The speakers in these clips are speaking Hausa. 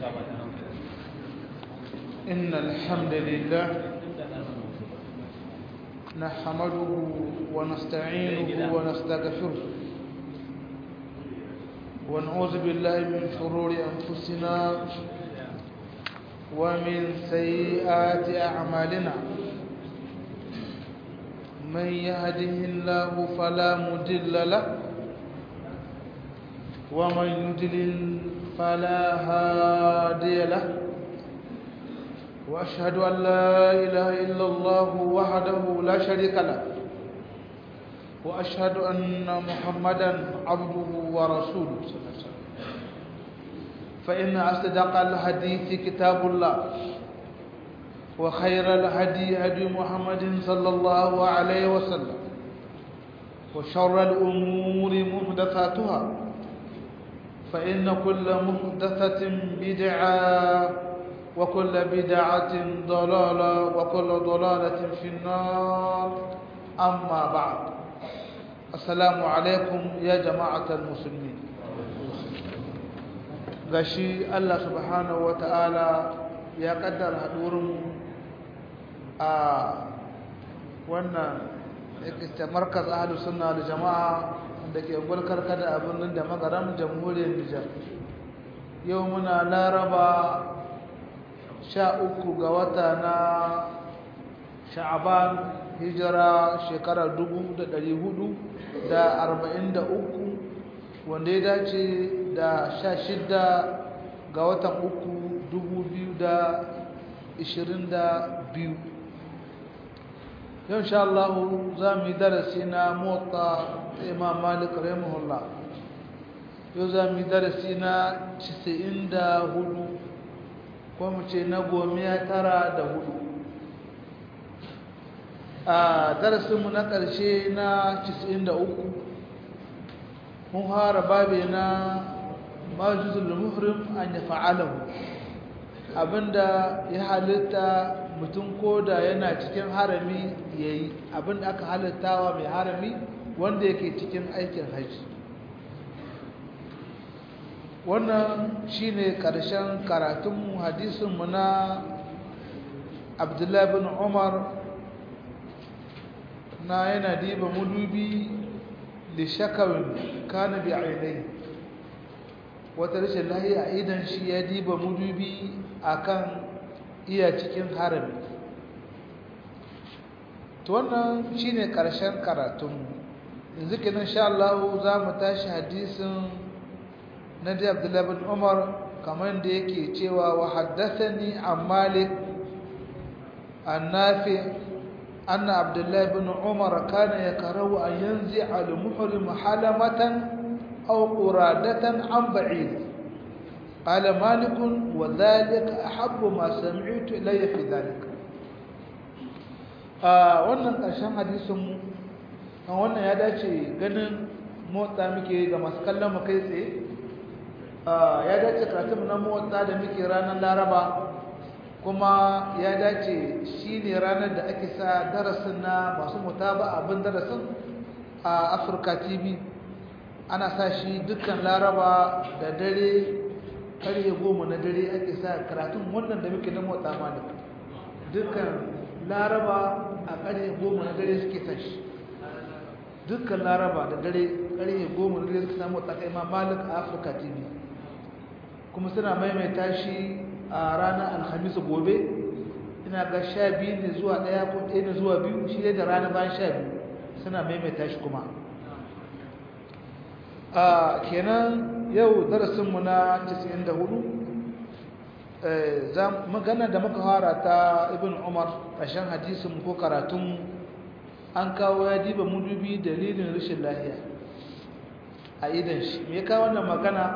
إن الحمد لله نحمده ونستعينه ونستغفره ونعوذ بالله من شرور أنفسنا ومن سيئات أعمالنا من يهده الله فلا مضل له ومن يضلل فلا هادي له واشهد ان لا اله الا الله وحده لا شريك له واشهد ان محمدا عبده ورسوله فان اصدق الحديث كتاب الله وخير الهدي هدي محمد صلى الله عليه وسلم وشر الامور محدثاتها فإن كل محدثة بدعة وكل بدعة ضلالة وكل ضلالة في النار أما بعد السلام عليكم يا جماعة المسلمين gashi Allah subhanahu wa ta'ala ya kaddara hadurin a wannan markaz ahlus sunna da jama'a da ke gulkar kada abin nan da magaram jamhuriyar Nijar yau muna laraba sha uku ga wata na sha'aban hijira shekarar dubu da ɗari hudu da arba'in da uku wanda ya dace da sha shida ga watan uku dubu biyu da ishirin da biyu yau sha Allah za mu yi darasi na motsa imam malik rahimahullah yau za mu yi darasi na 94 ko mu ce na gomiya tara da hudu a darasinmu na ƙarshe na 93 mun fara babe na majuzul muhrim an ya fa'alahu abinda ya halitta mutum koda yana cikin harami yayi abinda aka halittawa mai harami wanda yake cikin aikin haji wannan shine karshen karatunmu hadisinmu na abdullahi bin umar na yana diba mudubi da shakawin kana bi ainihi wata rashin lahiya idan shi ya diba mudubi akan iya cikin harami to wannan shine karshen karatunmu yanzu kenan insha Allah za mu tashi hadisin na da Abdullah bin Umar kamar da yake cewa wa haddathani an Malik an Nafi anna Abdullah bin Umar kana yakrahu an yanzi al-muhrim halamatan aw quradatan an ba'id قال مالك وذلك أحب ما سمعت إلي في ذلك wannan ƙarshen hadisinmu kan wannan ya dace ganin motsa muke ga masu kallon mu kai tsaye ya dace karatun na motsa da muke ranar laraba kuma ya dace shi ne ranar da ake sa darasin na masu mutaba abin darasin a afirka tv ana sa shi dukkan laraba da dare karye goma na dare ake sa karatun wannan da muke na motsa malik dukkan laraba a karye goma na dare suke sa shi dukkan laraba da dare karye goma na dare suke samu tsakai ma malik a afirka tv kuma suna maimaita shi a ranar alhamis gobe ina ga sha biyu ne zuwa ɗaya ko ɗaya ne zuwa biyu shi ne da rana bayan sha biyu suna maimaita shi kuma a kenan yau darasinmu na 94 za magana da muka fara ta ibn umar ƙarshen hadisin ko karatun an kawo ya diba mudubi dalilin rashin lahiya a idan shi me kawo wannan magana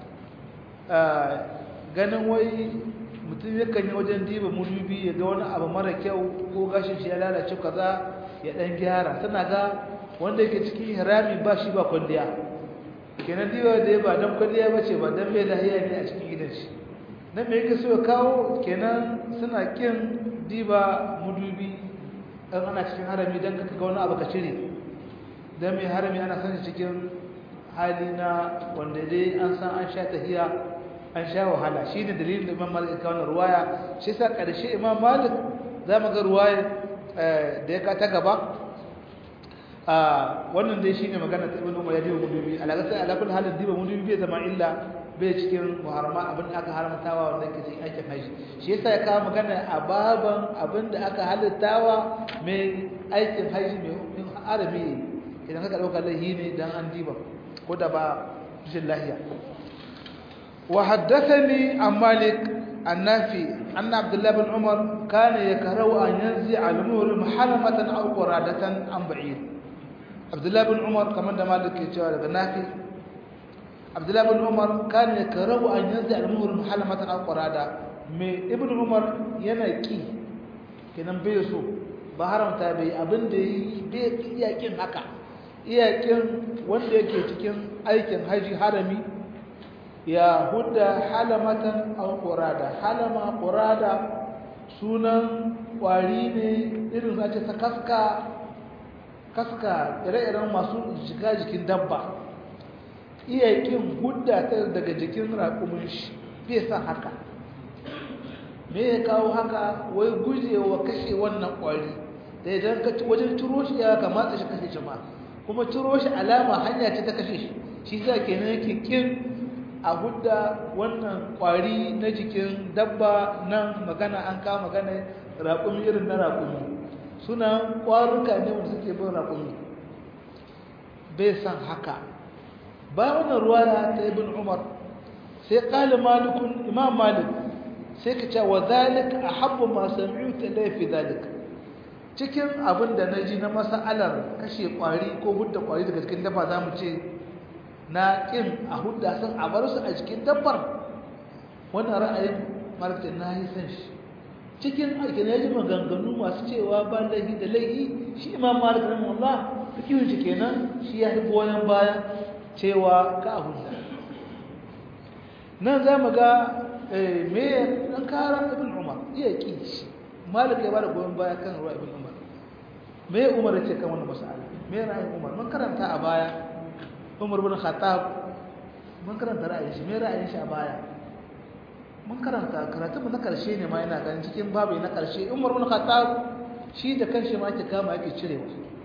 ganin wai mutum yakan yi wajen diba mudubi ya ga wani abu mara kyau ko gashin shi ya lalace kaza ya dan gyara tana ga wanda yake cikin hirami ba shi ba kwalliya kenan diba da ya ba dan kwalliya ba ce ba dan bai lahiya ne a cikin gidan shi nan me yake so ya kawo kenan suna kin diba mudubi dan ana cikin harami dan ka ga wani abu ka cire dan mai harami ana sani cikin hali na wanda dai an san an sha tahiya an sha wahala shi ne dalilin da imam malik kawo ruwaya shi sa ƙarshe imam malik za mu ga ruwaya da ya ta gaba wannan dai shi ne magana ta ibn umar ya diba mudubi alaƙa sai alaƙul halin diba mudubi bai zama illa bai cikin muharrama abin da aka haramtawa wanda ke cikin aikin haji shi yasa ya kawo magana a baban abin da aka halittawa mai aikin haji mai arabi idan ka ɗauka laihi ne dan an diba ko da ba rashin lahiya وحدثني عن مالك النافي أن عبد الله بن عمر كان يكره أن ينزع المهر محرمة أو قرادة عن بعيد عبد الله بن عمر كما مالك يتوى النافي عبد الله بن عمر كان يكره أن ينزع المهر محرمة أو قرادة من ابن عمر ينكي kenan bai so ba haramta bai abin da yi bai iyakin haka iyakin wanda yake cikin aikin haji harami ya hudda halamatan aw qurada halama qurada sunan kwari ne irin za ta kaska kaska ire-iren masu shiga jikin dabba iya kin hudda ta daga jikin raƙumin shi bai san haka me ya kawo haka wai gujewa kashe wannan kwari da idan ka wajen turo shi ya kamata shi kashe shi ma kuma turo shi alama hanya ce ta kashe shi shi sa kenan yake kin a hudda wannan kwari na jikin dabba nan magana an kama magana raƙumi irin na raƙumi suna ƙwaruka ne wanda suke bin raƙumi bai san haka bayan wannan ruwa ta ibn umar sai ƙali malikun imam malik sai ka ce wa zalik a habba masu ta laifi zalik cikin abin da na ji na masa'alar kashe ƙwari ko hudda ƙwari daga cikin dabba za mu ce na ƙin a hudda sun a bar su a cikin dabbar wannan ra'ayin martin na yi san shi cikin aikin ya ji maganganu masu cewa ba laifi da laifi shi imam malik rahimahullah fikihun shi kenan shi ya yi goyon bayan cewa ka a hudda nan za mu ga me ɗan kara ibn umar iya ƙi shi malik ya ba da goyon baya kan ruwa ibn umar me umar ya ce kan wani masala me ra'ayin umar mun karanta a baya umar bin khattab mun karanta ra'ayin shi me ra'ayin shi a baya mun karanta karatu na karshe ne ma yana ganin cikin babu na karshe umar bin khattab shi da kanshi ma yake kama yake cirewa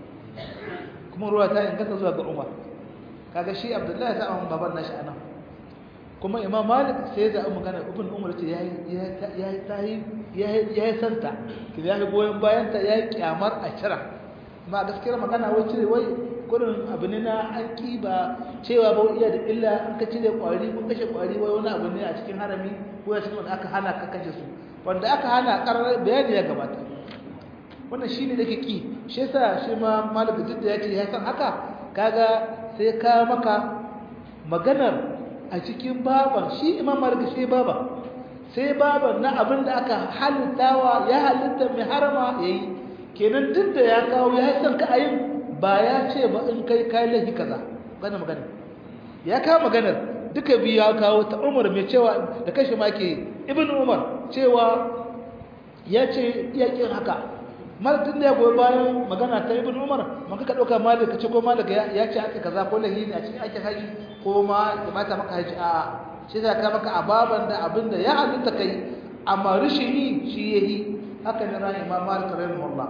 kuma ruwa ta inganta zuwa ga umar kaga shi abdullahi ta amma baban nashi anan kuma imam malik sai da magana ibn umar ce yayi yayi tayi yayi yayi santa kidan yayi goyen bayan ta yayi kyamar a cira ma gaskiyar magana wai cire wai gurin abu ne na an ba cewa ba iya da illa an ka cire kwari ko kashe kwari wai wani abu ne a cikin harami ko a cikin wanda aka hana ka kashe su wanda aka hana karar bayani ya gabata wannan shine da ke ki shi yasa shi ma malik duk da yace ya san haka kaga sai ka maka maganar a cikin baban shi imam malik shi baba sai baban na abin da aka halittawa ya halitta mai harama yayi kenan duk da ya kawo ya san ka ayin ba ya ce ba in kai kai lahi kaza gane magana ya kawo maganar duka biyu ya kawo ta umar mai cewa da kashi ma ke ibn umar cewa ya ce yakin haka malatin da ya goyi bayan magana ta ibn umar maka ka ɗauka malik ka ce ko malik ya ce aka kaza ko lahi ne a cikin aikin haji ko ma ya mata maka haji a shi za ka maka ababan da abin da ya halitta kai amma rishin yi shi ya yi haka ne ran imam malik rahimahullah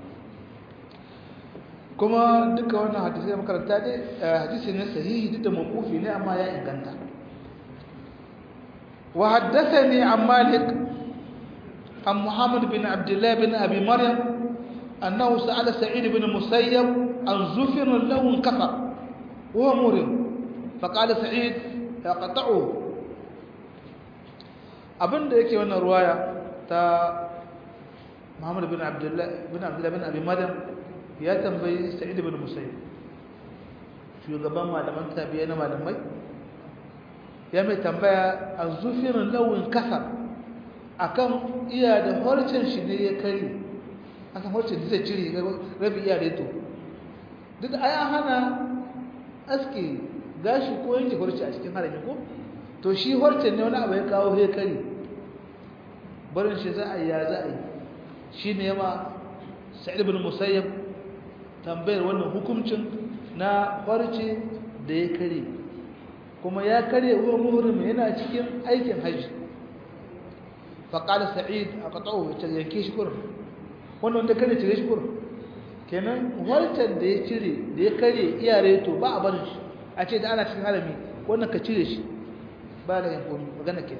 kuma duka wannan hadisi da makaranta dai hadisi ne sahihi duk da mawqufi ne amma ya inganta wa haddathani an malik an muhammad bin abdullah bin abi maryam annahu sa'ala sa'id bin musayyab an zufir lahu kafa huwa murim faqala sa'id yaqta'u abinda yake wannan ruwaya ta muhammad bin abdullah bin abdullah bin abi maryam ya tambayi sa'id ibn musayyib shugaban malaman tabi'a na malamai ya mai tambaya a zufirin lawin kasar akan iya da harcen shi ne ya kari akan harcen da zai cire rabi iya reto duk da aya hana aske gashi ko yanke harce a cikin harami ko to shi harcen ne wani abu ya kawo ya kari barin shi za a yi ya za a yi shi ne ma sa'id ibn musayyib tambayar wannan hukuncin na farce da ya kare kuma ya karye wa muhrim yana cikin aikin haji faƙala sa'id a ƙaƙa'u ya yanke shi kurin wannan wanda kare cire shi kurin kenan wancan da ya cire da ya karye iyare to ba a barin shi a ce da ana cikin harami wannan ka cire shi ba da yin komi magana ke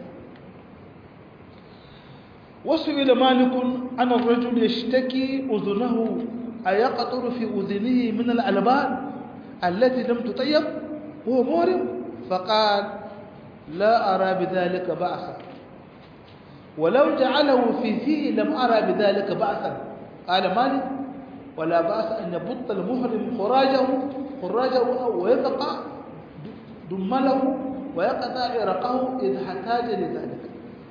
wasu ila malikun ana rajul ya shtaki uzunahu a ya ƙaturu fi uzunihi min al'alban allati lam tutayyab huwa murim faqal la ara bidhalika ba'sa ولو جعله في فيه لم أرى بذلك بأسا قال مالك ولا بأس أن يبط المحرم خراجه خراجه ويقطع دمله ويقطع عرقه إذا احتاج لذلك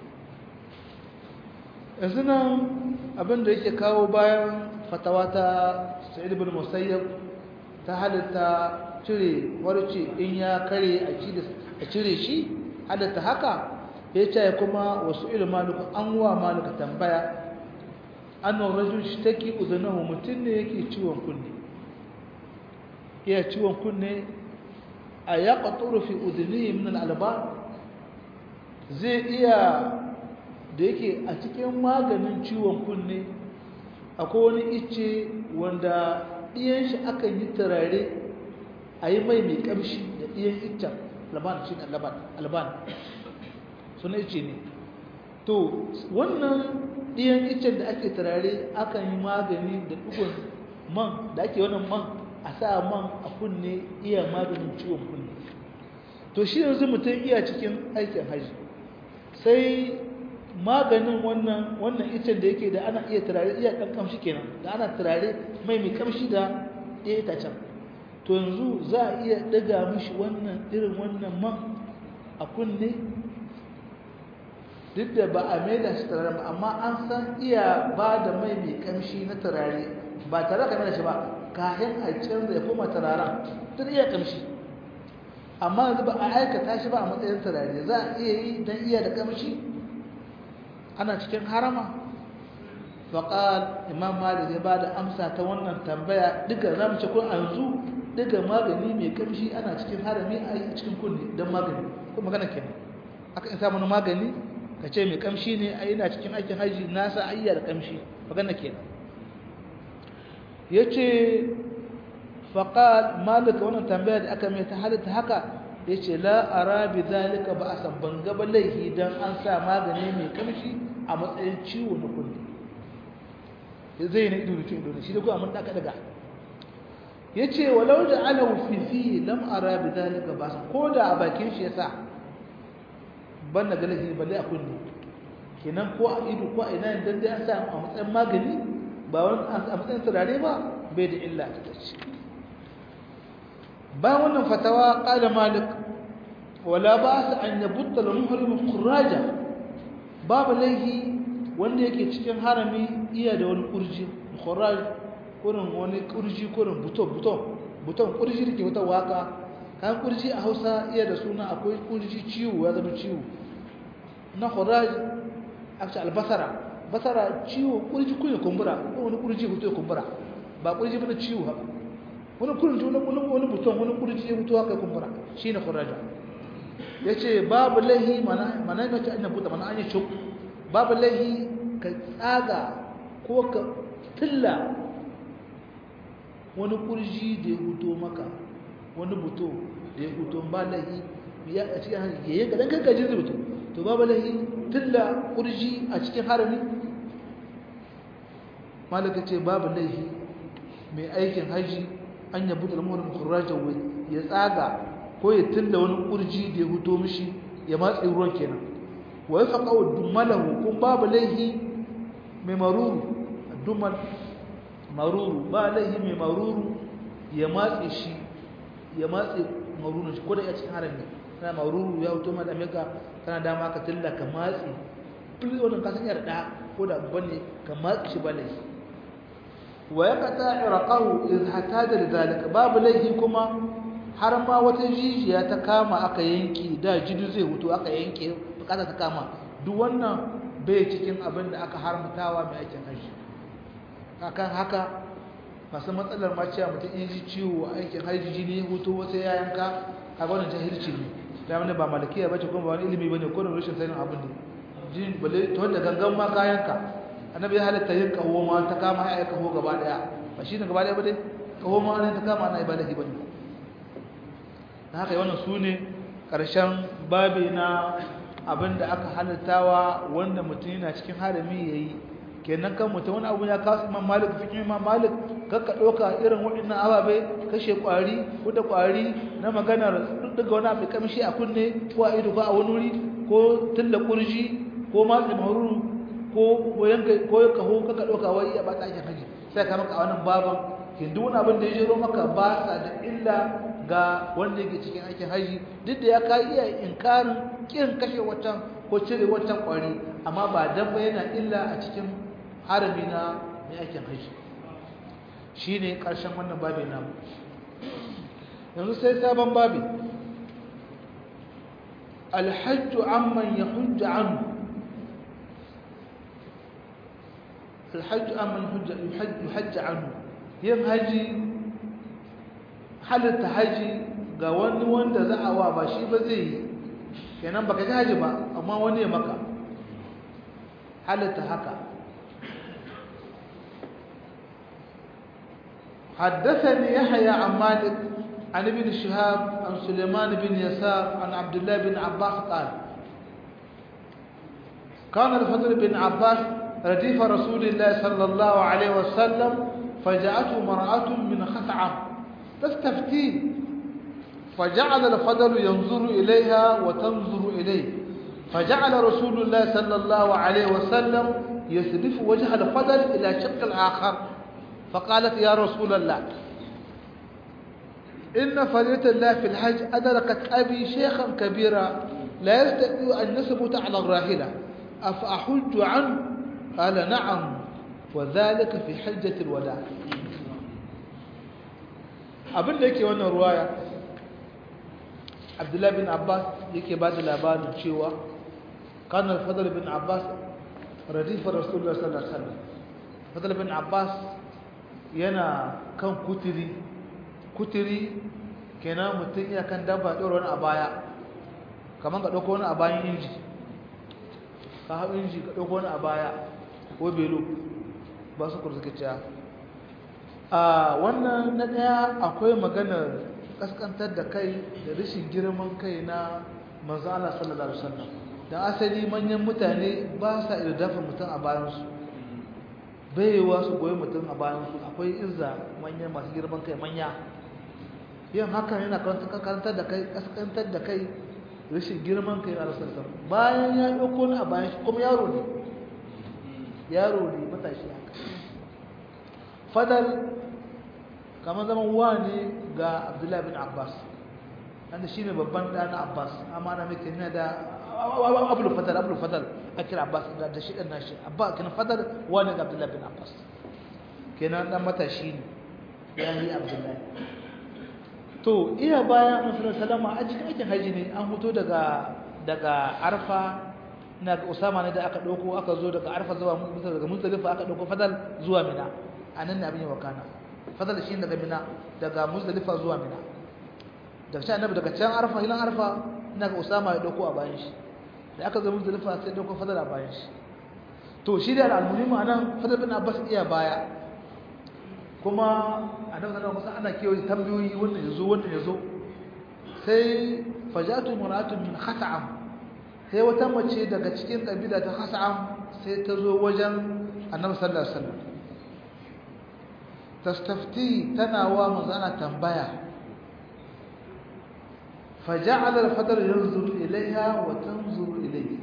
إذن abin da yake kawo bayan fatawa ta sa'id ibn musayyab ta halitta cire warce in ya kare a cire shi halitta haka ya ce kuma wasu ilmanuka an wa maluka tambaya annan rajul shi take uzunahu mutum ne yake ciwon kunne iya ciwon kunne a ya ƙaturu fi uzunihi min al'alba zai iya da yake a cikin maganin ciwon kunne akwai wani ice wanda ɗiyan shi akan yi turare a yi mai mai ƙamshi da ɗiyan iccen alban shi ne alban suna ice ne to wannan ɗiyan icen da ake turare akan yi magani da ɗugun man da ake wannan man a sa man a kunne iya maganin ciwon kunne to shi yanzu mutum iya cikin aikin haji sai maganin wannan wannan icen da yake da ana iya turare iya ɗan kamshi kenan da ana turare mai mai kamshi da ɗaya itacen to yanzu za a iya ɗaga mishi wannan irin wannan man a kunne duk da ba a maida shi turare ba amma an san iya ba da mai mai kamshi na turare ba tare ka maida shi ba kayan a canza ya koma turaren tun iya kamshi amma yanzu ba a aikata shi ba a matsayin turare za a iya yi don iya da kamshi ana cikin harama faƙal imam malik ya ba da amsa ta wannan tambaya duka za mu ce kun yanzu duka magani mai kamshi ana cikin harami a yi cikin kunne don magani ko magana kenan aka in samu magani ka ce mai kamshi ne a yana cikin aikin haji nasa ayyar kamshi magana kenan ya ce faƙal malika wannan tambaya da aka mai ta halitta haka ya ce la'ara bi zalika ba a sabban gaba laihi don an sa magani mai kamshi a matsayin ciwo na kulle zai na ido da ciwo ido shi da kuma mun daga daga ya ce walau da ala fifi lam ara bi zalika ba ko da a bakin shi ya sa ban na galahi balle a kunne kenan ko a ido ko a ina dan dai an sa a matsayin magani ba wani a matsayin turare ba bai da illa a tattace bayan wannan fatawa qala malik wala ba'sa an yabutta al-muhrim khuraja babu laihi wanda yake cikin harami iya da wani kurji khuraj kurin wani kurji kurin buton buton buton kurji da ke wata waka kan kurji a Hausa iya da suna akwai kurji ciwo ya zama ciwo na khuraj aka albasara basara ciwo kurji kunya kumbura ko wani kurji hutu ya kumbura ba kurji bane ciwo haka wani kurji wani wani wani buton wani kurji ya hutu haka kumbura shine khuraja yace babu lahi mana mana ne ta annabi mana an yi shuk babu lahi ka tsaga ko ka tilla wani kurji da ya huto maka wani buto da ya huto ba lahi ya a cikin ya yanka dan kanka jin rubutu to babu lahi tilla kurji a cikin harami malaka ce babu lahi mai aikin haji an yabu da lamurin khurajan ya tsaga ko ya tilla wani kurji da ya huto mishi ya matsi ruwan kenan wa ya faƙa wa dummalahu kun babu laihi mai maruru dummal maruru ba laihi mai maruru ya matse shi ya matse maruru shi ko da ya cikin harami kana maruru ya huto ma da meka kana dama ka tilla ka matse duk wannan kasan yar da ko da bane ka matse shi ba laihi wa ya qata irqahu idh hataja lidhalika babu laihi kuma har ma wata jijiya ta kama aka yanke da jidu zai hutu aka yanke bukata ta kama duk wannan bai cikin abin da aka haramtawa mai aikin haji akan haka masu matsalar ma cewa mutum in ji ciwo a aikin haji jini hutu wasu ya yanka a wannan jahilci ne ta wani ba malakiya bace kuma ba wani ilimi bane ko da rashin sanin abin ne jin bale to da gangan ma kayanka annabi ya halatta yin kaho ma ta kama ya kaho gaba daya ba shi ne gaba daya ba dai kaho ma ne ta kama ana ibadahi bane dan haka wannan sune karshen babi na abinda aka halittawa wanda mutum yana cikin harami yayi kenan kan mutum wani abu ya kasu imam malik fikin imam malik kakka ɗauka irin waɗannan ababe kashe ƙwari ko da ƙwari na maganar daga wani abu kamshi a kunne ko a ido ko a wani wuri ko tilla kurji ko matsi maruru ko yanka ko kaho kakka ɗauka wai ya bata ake haji sai ka maka a wannan baban hindu wani abin da ya jero maka ba sa da illa ga wanda yake cikin aikin haji duk da ya ka iya inkarin kin kashe wancan ko cire wancan ƙwari amma ba dan ba yana illa a cikin harami na mai aikin haji shi ne ƙarshen wannan babi namu yanzu sai sabon babi alhajju amman ya hujja anu alhajju amman ya hujja anu yin haji halitta haji ga wani wanda za a wa ba shi ba zai yi kenan baka ji haji ba amma wani ya maka halitta haka حدثني يحيى عن مالك عن ابن شهاب عن سليمان بن يسار عن عبد الله بن عباس قال كان الفضل بن عباس رديف رسول الله صلى الله عليه وسلم فجاءته امرأة من خثعم تستفتيه فجعل الفضل ينظر إليها وتنظر إليه فجعل رسول الله صلى الله عليه وسلم يسلف وجه الفضل إلى شق الآخر فقالت يا رسول الله إن فرية الله في الحج أدركت أبي شيخا كبيرا لا يستطيع أن يثبت على الراحلة أفأحج عنه قال نعم وذلك في حجة الوداع abin da yake wannan ruwaya abdullahi bin abbas yake ba da labarin cewa kanar fadar bin abbas radifar rasulullah sallallahu alaihi wasallam fadar bin abbas yana kan kuturi kuturi kenan mutum iya kan dabba ɗora wani a baya kamar ka ɗauko wani a bayan inji ka hau inji ka ɗauko wani a baya ko belo ba su kurzuka a wannan na ɗaya akwai maganar ƙasƙantar da kai da rashin girman kai na manzala sallallahu alaihi wasallam da asali manyan mutane ba sa iya dafa mutum a bayansu baiwa su goyi mutum a bayansu akwai izza manyan masu girman kai manya yin haka yana karantar da kai kaskantar da kai rashin girman kai na rasulullah bayan ya ɗauko ni a bayan shi kuma yaro ne yaro ne matashi haka fadal kamar zaman wa ne ga abdullahi bin abbas wanda shi ne babban ɗan abbas amma na mai kanya da abul fadal abul fadal a kira abbas da shi ɗan nashi abba kina fadal wa ne ga abdullahi bin abbas kenan ɗan matashi ne ya yi abdullahi to iya bayan annabi salama a cikin aikin haji ne an fito daga daga arfa na ga usama ne da aka dauko aka zo daga arfa zuwa daga muzdalifa aka dauko fadal zuwa mina anan ne abin ya wakana fadal shi daga mina daga muzdalifa zuwa mina daga can annabi daga can arfa hilan arfa ina ga usama ya dauko a bayan shi da aka zo muzdalifa sai dauko fadal a bayan shi to shi da al-muhimmi anan fadal bin abbas iya baya kuma a nan sanar wasu ana kewaye tambayoyi wannan ya zo wannan ya zo sai fajatu muratun min khasa'am sai wata mace daga cikin ƙabila ta khasa'am sai ta zo wajen annabi sallallahu alaihi wasallam tastafti tana wa manzana tambaya فجعل الفضل ينظر إليها وتنظر إليه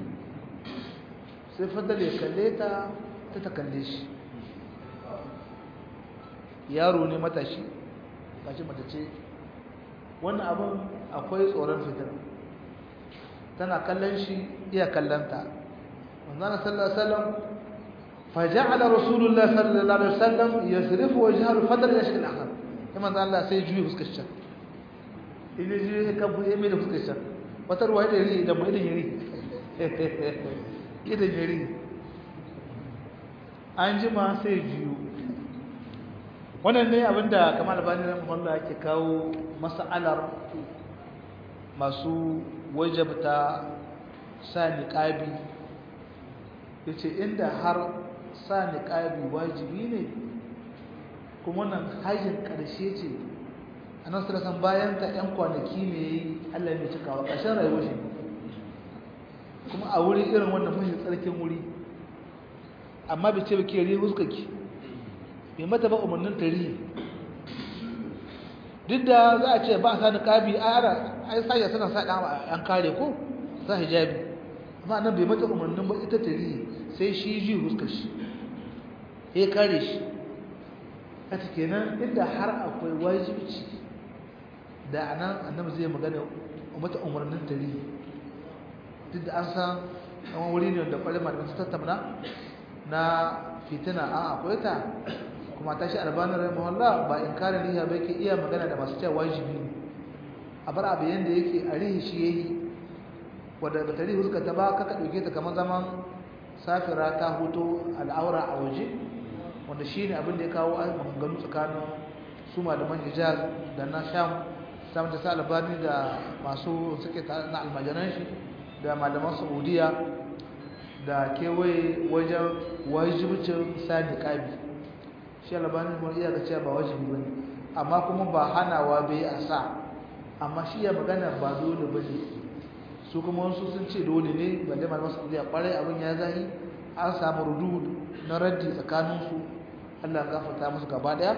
sai fadal ya kalle ta ta ta kalle shi yaro ne matashi gashi matace wannan abin akwai tsoron fitar tana kallon shi iya kallanta manzana sallallahu alaihi wasallam faja'ala rasulullah sallallahu alaihi wasallam yasrifu wajhahu fadl yashki al-akhar kuma manzo Allah sai juyi fuskar shi idan juyi kan buɗe mai da fuskar shi wata ruwa da yari da mai da yari idan yari an jima sai juyu wannan ne abinda kamar albani na muhammadu ake kawo mas'alar masu wajabta sa niqabi yace inda har sa niqabi wajibi ne kuma nan hajjin karshe ce annabi sallallahu bayan ta yan kwanaki ne yayi Allah ya cikawa ƙarshen rayuwar shi kuma a wuri irin wannan mahi tsarkin wuri amma bai ce ba ke ri huskaki bai mata ba umarnin tari duk da za a ce ba a sa niqabi a yara ai sai suna sa dan an kare ko sa hijabi amma nan bai mata umarnin ba ita tari sai shi ji huskar shi ya kare shi haka kenan inda har akwai wajibci da anan annabi zai magana mata umarnin tari duk da an san wani wuri ne da kwalima da su tattauna na fitina an akwai ta kuma ta shi albanin rahimahullah ba in kare riha ba yake iya magana da masu cewa wajibi ne a bar abu yanda yake a rihi shi yayi wadda ba ta rihi huska ta ba kaka ɗauke ta kamar zaman safira ta hoto al'aura a waje wanda shi ne abin da ya kawo maganganu tsakanin su malaman hijaz da na sham samun ta sa albani da masu suke na almajiran shi da malaman saudiya da kewaye wajen wajibcin sa niqabi shi albani kuma iya ga cewa ba wajibi bane amma kuma ba hanawa bai a sa amma shi ya magana ba dole bane su kuma wasu sun ce dole ne balle malaman saudiya kwarai abin ya zahi an samu rudud na raddi tsakaninsu Allah gafarta musu gaba daya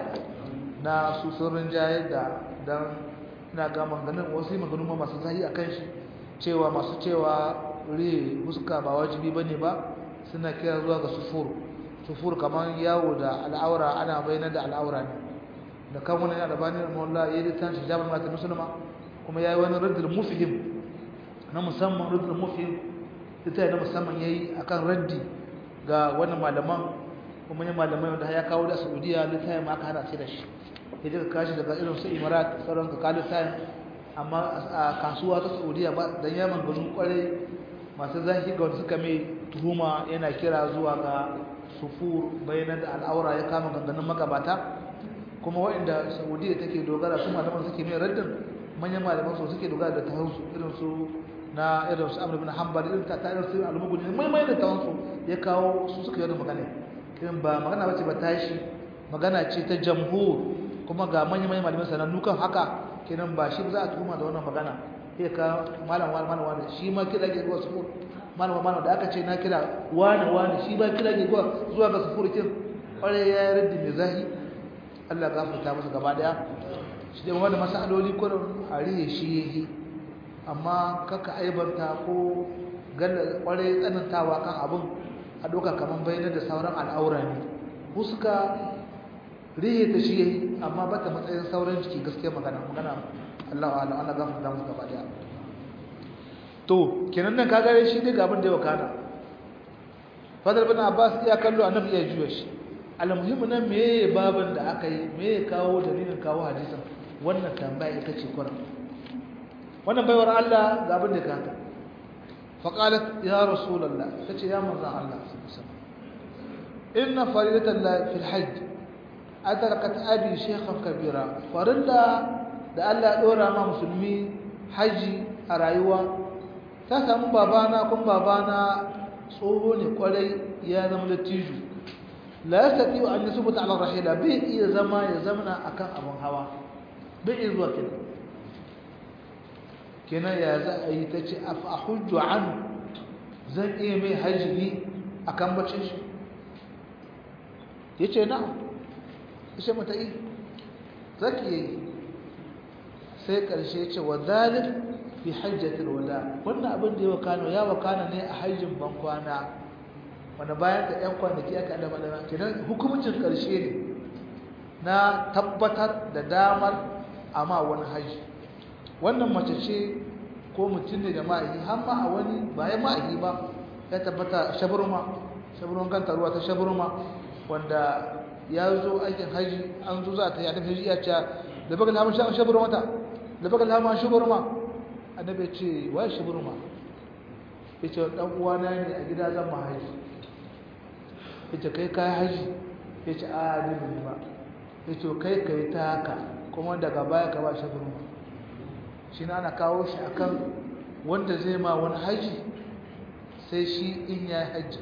na su sun rinjaye da dan ina ga maganin wasu maganu ma masu zahi akan shi cewa masu cewa ri huska ba wajibi bane ba suna kira zuwa ga sufur sufur kamar yawo da al'aura ana bayyana da al'aura ne da kan wani albani rahimahullah yayi litan shi jabal mata musulma kuma yayi wani raddul mufhim na musamman raddul mufhim ita na musamman yayi akan raddi ga wannan malaman kuma ne malamai wanda ya kawo da Saudiya littafin ma aka hada shi da shi ya daga kashi daga irin su Emirat sauran ka kalu tayin amma a kasuwa ta Saudiya ba dan ya manganu kwarai masu zaki ga wanda suka mai tuhuma yana kira zuwa ga sufur bayanan da al'aura ya kama ganganin magabata kuma waɗanda Saudiya take dogara su malaman suke mai raddin manyan malaman su suke dogara da tahansu irin su na irin su Amr ibn Hanbal irin ta irin su al-Mughni mai mai da tahansu ya kawo su suka yi magana irin ba magana bace ba tashi magana ce ta jamhur kuma ga manyan manyan malamai sanannu kan haka kenan ba shi za a tuhuma da wannan magana sai ka malam wani malam wani shi ma kira ke zuwa sufur malam malam da aka ce na kira wani wani shi ba kira ke zuwa zuwa ga sufur kin kware ya yi raddi mai zahi Allah gafarta masa gaba daya shi dai wannan masaloli kullum a riye shi yayi amma kaka aibanta ko galla kware tsanantawa kan abun a doka kaman bayyana da sauran al'aura ne huska rihe ta shi yayi amma bata matsayin sauran jiki gaskiya magana magana Allah wa Allah gafarta musu gaba daya to kenan nan kaga shi dai ga abin da ya wakana Fadl bin Abbas ya kallo annabi ya juya shi almuhimmi nan meye babin da aka yi meye kawo dalilin kawo hadisin wannan tambaya ita ce kuran wannan baiwar Allah ga abin da ka haka فقالت يا رسول الله تجي يا مرضى الله إن فريدة الله في الحج أدركت أبي شيخا كبيرا فرلا da Allah dora ma musulmi haji a rayuwa ta samu babana kun babana tsoho ne kwarai ya zama latiju la yastati an yasbuta ala rahila bai iya zama ya zamana akan abun hawa bai iya zuwa kenan kenan ya za a yi ta ce a hujju an zan iya mai hajji a kan bacin shi ya ce na ya ce mata yi zaki yi sai ƙarshe ce wa zalin fi hajjatul wada wannan abin da ya wakana ya wakana ne a hajjin bankwana wanda bayan da 'yan kwanaki aka adama da kenan hukumcin ƙarshe ne na tabbatar da damar amma wani hajji wannan mace ce ko mutum ne da ma'ahi har ma a wani bayan ma'ahi ba ya tabbata shaburma shaburman kanta ruwa ta shaburma wanda ya zo aikin haji an zo za ta yi annabi ya ce da baka lamun shaburma ta da baka lamun shaburma annabi ya ce wai shaburma ya ce dan uwana ne a gida zan ma haji ya ce kai kai haji ya ce a ni ba ya ce kai kai ta haka kuma daga baya ka ba shaburma shi na ana kawo shi akan wanda zai ma wani haji sai shi in ya yi haji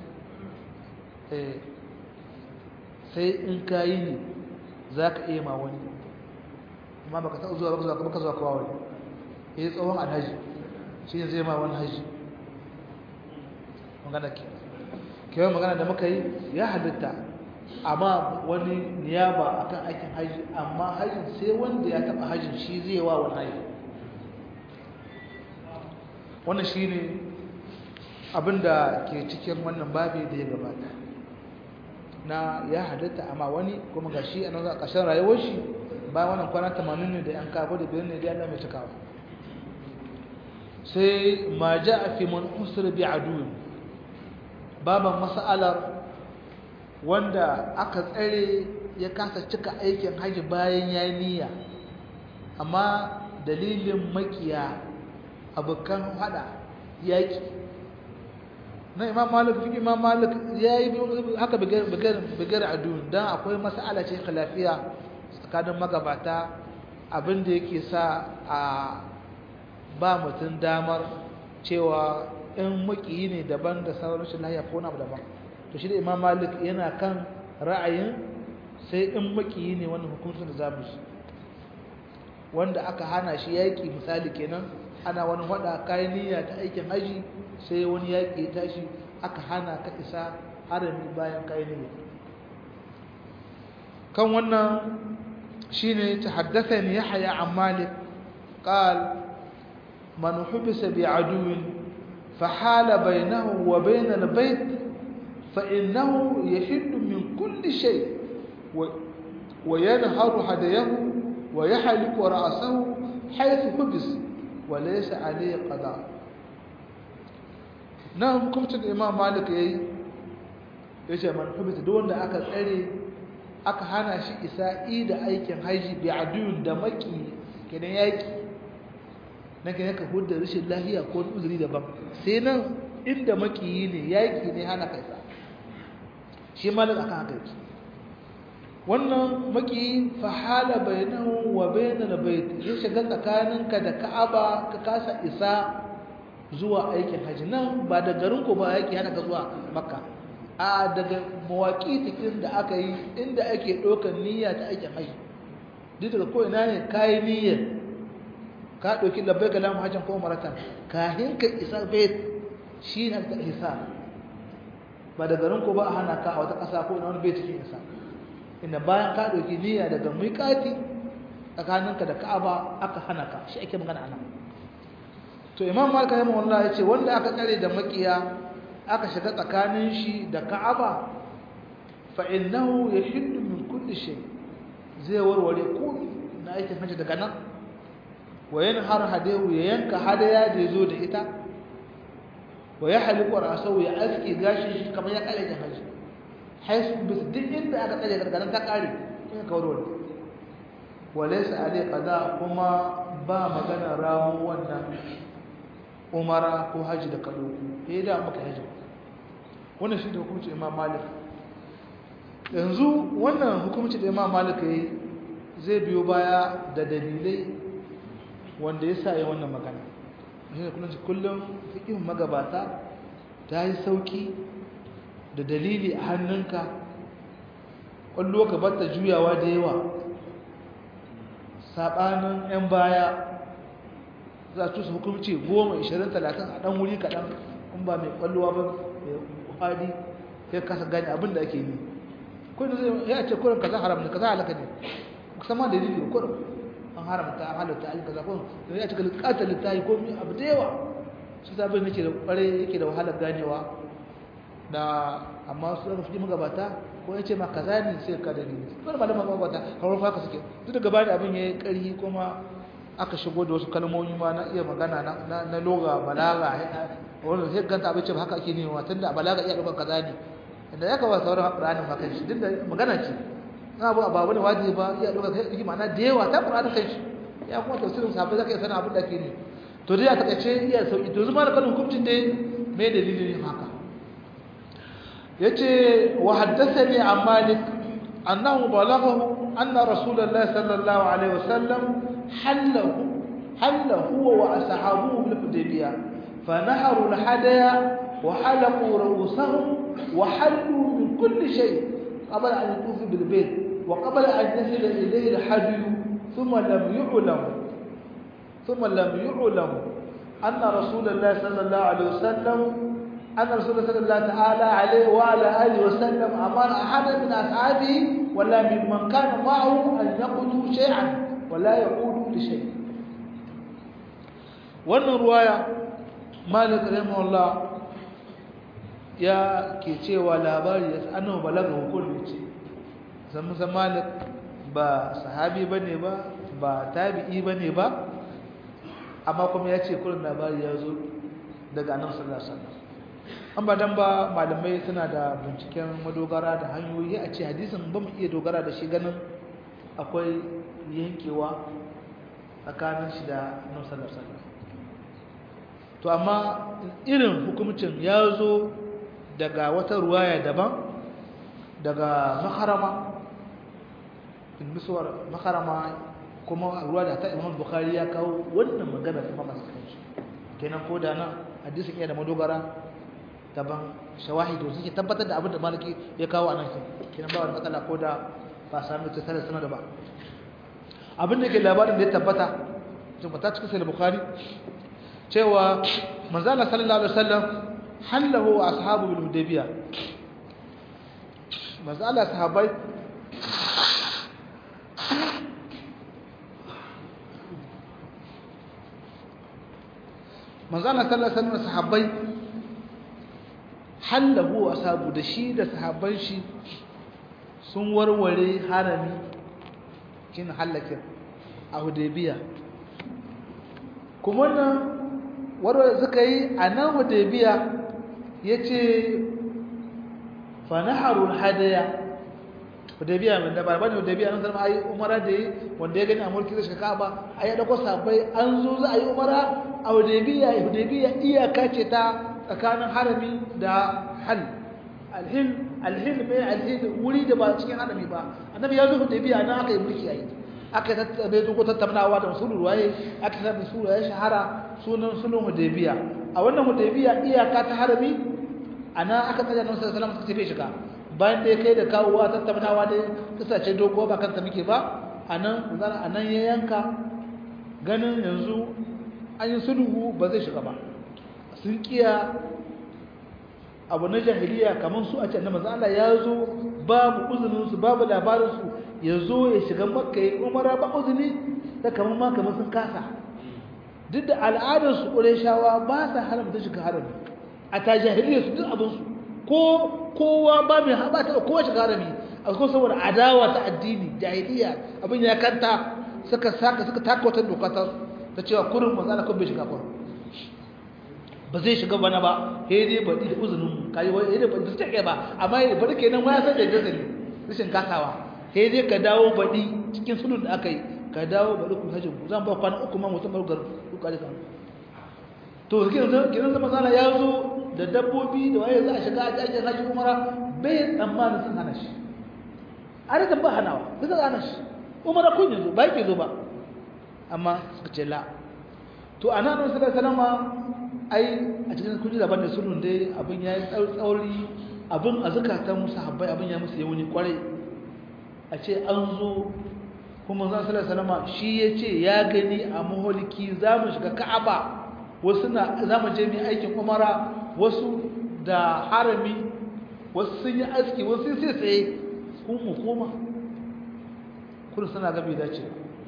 sai in ka yi ne za ka iya ma wani amma baka taɓa zuwa baka zuwa baka zuwa kawo wani ya yi tsawon alhaji shi ne zai ma wani haji magana ke kewa magana da muka yi ya halitta amma wani niyaba akan aikin haji amma hajin sai wanda ya taɓa hajin shi zai wa wani haji wannan shi ne abinda ke cikin wannan babi da ya gabata na ya halitta amma wani kuma ga shi a nan a ƙarshen rayuwar shi bayan wannan kwana 80 ne da yan kafa da biyar ne da yana mai cikawa sai ma ja a fi man usur bi aduwin baban mas'alar wanda aka tsare ya kasa cika aikin haji bayan ya niyya amma dalilin makiya abokan hada yaki na imam malik fi imam malik ya yi haka bigar adu don akwai mas'ala ce khilafiya tsakanin magabata abinda yake sa a ba mutum damar cewa in makiyi ne daban da sauran rashin lahiya ko na daban to shi da imam malik yana kan ra'ayin sai in makiyi ne wannan hukuncin da zamu shi wanda aka hana shi yaki misali kenan ana wani wada kayan niyya ta aikin haji sai wani yaki ya tashi aka hana ka isa harami bayan kayan niyya kan wannan shine tahaddathani yahya an malik qal man hubisa bi aduwin فحال بينه وبين البيت فإنه يحل من كل شيء وينهر هديه ويحلق رأسه حيث حبس وليس عليه قضاء نعم كنت الإمام مالك يي yace man hubita duk wanda aka tsare aka hana shi isa'i da aikin haji bi adun da maki kenan yaki nake yaka hudda rashin lahiya ko uzuri daban sai nan inda makiyi ne yaki ne hana kai sa shi malik akan haka yake wannan makiyi fa hala bainahu wa bainal bait ya shiga tsakaninka da Ka'aba ka kasa isa zuwa aikin haji nan ba da garin ku ba yaki hana ka zuwa Makka a daga mawaki tikin da aka yi inda ake ɗaukar niyya ta aikin haji duk daga ko ina ne kai niyyar ka ɗauki labbai ga lamu hajjan ko maratan kahin ka isa bait shi ne ta isa ba da garin ko ba a hana ka a wata ƙasa ko na wani bai cikin isa inda bayan ka ɗauki niyya daga miƙati tsakaninka da ka'aba aka hana ka shi ake magana anan to imam malik rahimahullah ya ce wanda aka tsare da makiya aka shiga tsakanin shi da ka'aba fa innahu yahillu min kulli shay zai warware komai na aikin hajji daga nan wayan har hadewu ya yanka hadaya da yazo da ita wa ya haliku rasau ya aski gashi shi kamar ya kare da haji haisu bis duk inda aka tsare gargaran ta kare in ka warware walaysa alai qada kuma ba magana ramu wannan umara ko haji da kado eh da maka haji wannan shi da hukunci imam malik yanzu wannan hukunci da imam malik yayi zai biyo baya da dalilai wanda ya sa yi wannan magana shi kullum kullum fikin magabata ta yi sauki da dalili a hannunka ƙwallo ka bata juyawa da yawa saɓanin 'yan baya za su hukumci goma ishirin talatin a ɗan wuri kaɗan in ba mai ƙwallowa ba mai kwadi ya kasa gani abin da ake yi kudin zai ya ce kurin kaza haram ne kaza halaka ne sama da dalili kurin an haramta an halatta ayyuka zafin da ya cika bukatar littafi ko abu da yawa su sabon nake da kware yake da wahalar ganewa da amma su ɗaga fi magabata ko ya ce ma kaza ne sai ka dalili wani malama magabata kawar faka suke duk da gaba da abin ya yi ƙarfi kuma aka shigo da wasu kalmomi ma na iya magana na loga balaga wanda sai ganta abin ce ba haka ake nema tun da balaga iya ɗaukar kaza ne inda ya kawo sauran ƙuranin makan shi duk da magana ce na abu abu ne wajibi ba iya ɗaukar kai ma'ana da yawa ta ƙuranin kai shi ya kuma tafsirin sahabbai zaka iya sanin abin da ke ne to dai a takaice iya sauki to zuma da kanin hukuncin dai mai dalilin yin haka yace wa haddathani an malik annahu balaghahu anna rasulullahi sallallahu alaihi wasallam hallahu حل هو وأصحابه بالحديبية فنحروا الحديا وحلقوا رؤوسهم وحلوا من كل شيء قبل أن يطوفوا بالبيت وقبل أن يصل إليه الحدي ثم لم يعلم ثم لم يعلم أن رسول الله صلى الله عليه وسلم أن رسول الله صلى الله تعالى عليه وعلى آله وسلم أمر أحدا من أصحابه ولا ممن كان معه أن يقضوا شيئا ولا يعودوا لشيء wannan ruwaya malik rahimahullah ya ke cewa labari ya annabi balaga hukunci ce san musa malik ba sahabi bane ba ba tabi'i bane ba amma kuma ya ce kullun labari ya zo daga annabi sallallahu alaihi wasallam an ba dan ba malamai suna da binciken madogara da hanyoyi a ce hadisin ba mu iya dogara da shi ganin akwai yankewa tsakanin shi da annabi sallallahu alaihi wasallam to amma irin hukumcin ya zo daga wata ruwaya daban daga maharama misuwar maharama kuma ruwa da ta imam bukhari ya kawo wannan magana ta mamasa kanshi kenan ko da nan hadisin iya da madogara daban shawahid da suke tabbatar da abin da maliki ya kawo a nan kenan ba wani matsala ko da ba sami ta tare sana da ba abin da ke labarin da ya tabbata tabbata cikin sai bukhari cewa manzala sallallahu alaihi wasallam hallahu wa ashabu bil hudaybiya manzala sahabbai manzala sallallahu alaihi wasallam sahabbai hallahu wa ashabu da shi da sahabban shi sun warware harami kin halakin a hudaybiya kuma nan warware suka yi a nan hudaybiya ya ce fanaharul hadaya hudaybiya mai dabar bane hudaybiya nan zama ayi umara da yi wanda ya gani a mulki zai shiga ka'aba a yi dauko sabai an zo za a yi umara a hudaybiya hudaybiya iyaka ce ta tsakanin harami da hal alhil alhil mai alhil wuri da ba cikin harami ba annabi ya zo hudaybiya nan aka yi mulki ayi aka tattabe duk tattaunawa da usulul waye aka sabu sura ya shahara sunan sunan hudaybiya a wannan hudaybiya iyaka ta harami ana aka tsaya nan sallallahu alaihi wasallam suka tafi shiga bayan da ya kai da kawowa tattaunawa da kasace dogo ba kanta muke ba anan zan anan ya yanka ganin yanzu an yi sulhu ba zai shiga ba sun kiya abu na jahiliya kamar su a can manzo Allah ya zo babu uzunin su babu labarin su ya zo ya shiga makka ya umara ba uzuni da kamar ma kamar sun kasa duk da al'adar su qurayshawa ba sa haramta shiga harami a ta jahiliya su duk abin su ko kowa ba mai haɓa ta kowa shiga harami a kuma saboda adawa ta addini jahiliya abin ya kanta suka saka suka taka wata doka ta ta cewa kurin manzo Allah kun bai shiga kurin ba zai shiga bana ba sai dai baɗi da uzunin mu kai wai sai dai ba su take ba amma ya bari kenan ma ya san da jazali rashin kasawa sai dai ka dawo baɗi cikin sulun da aka yi ka dawo baɗi ku hajji zan ba kwana uku ma mutum bargar ku kare kan to kenan kenan zama zana ya zo da dabbobi da waye za a shiga a jajen haji umara bai tsammanin sun hana shi a rikin ba hanawa sai za hana shi umara kun yanzu ba yake zo ba amma suka ce la to a nan sallallahu alaihi wasallam ai a cikin kuji daban da sulhun dai abin ya yi tsauri abin a zukatan musu habbai abin ya musu yawuni kwarai a ce an zo kuma zan sallar salama shi ya ce ya gani a maholiki za mu shiga ka'aba wasu na za mu je mai aikin umara wasu da harami wasu sun yi aski wasu sai tsaye kun mu koma kudu suna gabi dace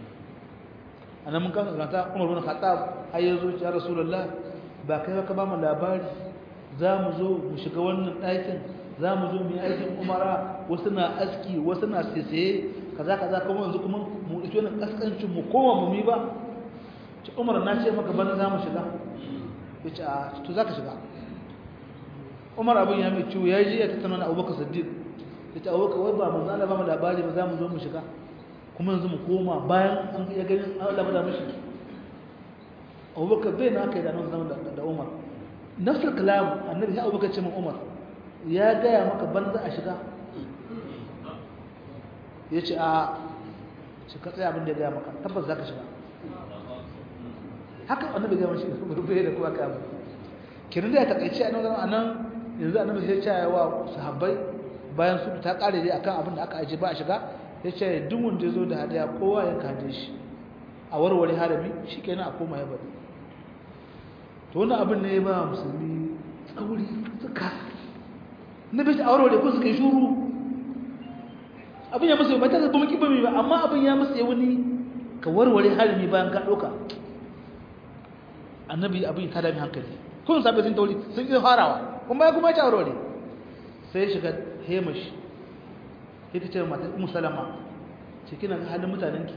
a nan mun kasa zanta umar bin khattab har ya zo ya rasulullah ba kai ka ba mu labari za mu zo mu shiga wannan ɗakin za mu zo mu yi aikin umara wasu na aski wasu na sese kaza kaza kuma yanzu kuma mu ɗauki wannan ƙasƙancin mu koma mu mi ba ce umar na ce maka bana za mu shiga ya ce a to za ka shiga umar abin ya mai ciwo ya ji ya tattauna da abubakar siddiq ya ce abubakar wai ba mu zana ba mu labari ba za mu zo mu shiga kuma yanzu mu koma bayan an ya gani an labada mashi abubakar bai na aka yi da nan zama da umar nafsar kalam annabi ya abubakar ce min umar ya gaya maka banza a shiga ya ce a shi ka tsaye abin da ya gaya maka tabbas za ka shiga haka annabi ga mashi bai da kuma kamu kirin da ya takaice a nan anan yanzu annabi sai ya ce wa sahabbai bayan su ta kare dai akan abin da aka aje ba a shiga ya ce duk wanda ya zo da hadaya kowa ya kaje shi a warware harami shikenan a koma ya bari to wannan abin ne ya ba musulmi tsauri suka na bai a warware ko suka yi shuru abin ya musu ba ta zaba maki ba ba amma abin ya musu wani ka warware harami bayan ka ɗauka annabi abin ta dami hankali kun sabai sun tauri sun yi farawa kuma ya kuma ya warware sai ya shiga hemashi ya ta ce mata umu salama ce kina ga halin mutanenki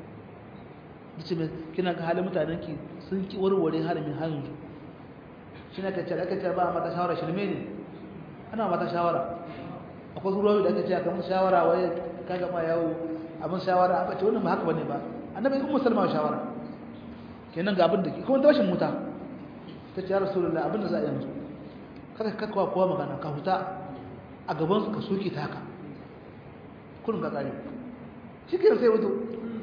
ya ce kina ga halin mutanenki sun ki warware haramin hanzu shi na kacce aka ce ba mata shawara shirme ne ana mata shawara akwai ruwa da aka ce aka mun shawara wai ka gama yawo abin shawara aka ce wannan ba haka bane ba annabi ummu salma shawara kenan ga abin da ke kuma tashin muta ta ce ya rasulullahi abin da za a yanzu kada ka kawo kowa magana ka huta a gaban su ka soke ta haka kurin ka tsare shi ke sai wuto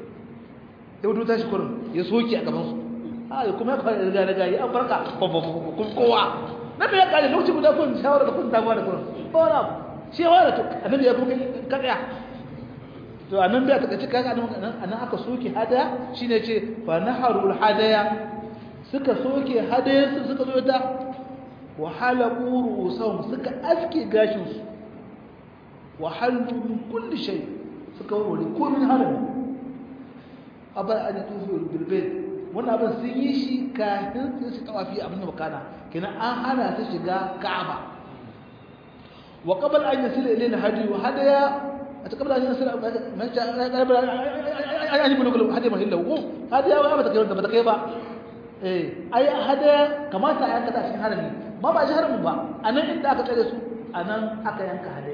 ya wuto tashi kurin ya soke a gaban su a ya kuma ya fara riga riga ya an farka kun kowa na bai ya kare lokacin guda kun shawara da kun damuwa da kurin ba wani abu shi ya wara to annabi ya kuma kakaya to anan bai ta kace kaga anan anan aka soke hadaya shine ce fa naharul hadaya suka soke hadaya su suka zo ta wa halaqu ru'usahum suka aske gashin su wa halu min kulli shay suka wuri ko min halal aba an tufu bil bayt wannan abin sun yi shi kafin su tawafi abin da bakana kenan an hana su shiga ka'aba wa qabl an yasila ilayna hadi wa hadaya قبل أن يصل قبل أن يبلغ هذه مهلة هذه أو أبدا كيف بدك يبا إيه أي هذا كما تعالى كذا شيء هرمي ما بقى شهر مبا أنا إنت أكتر يسوع أنا أكيان كهذا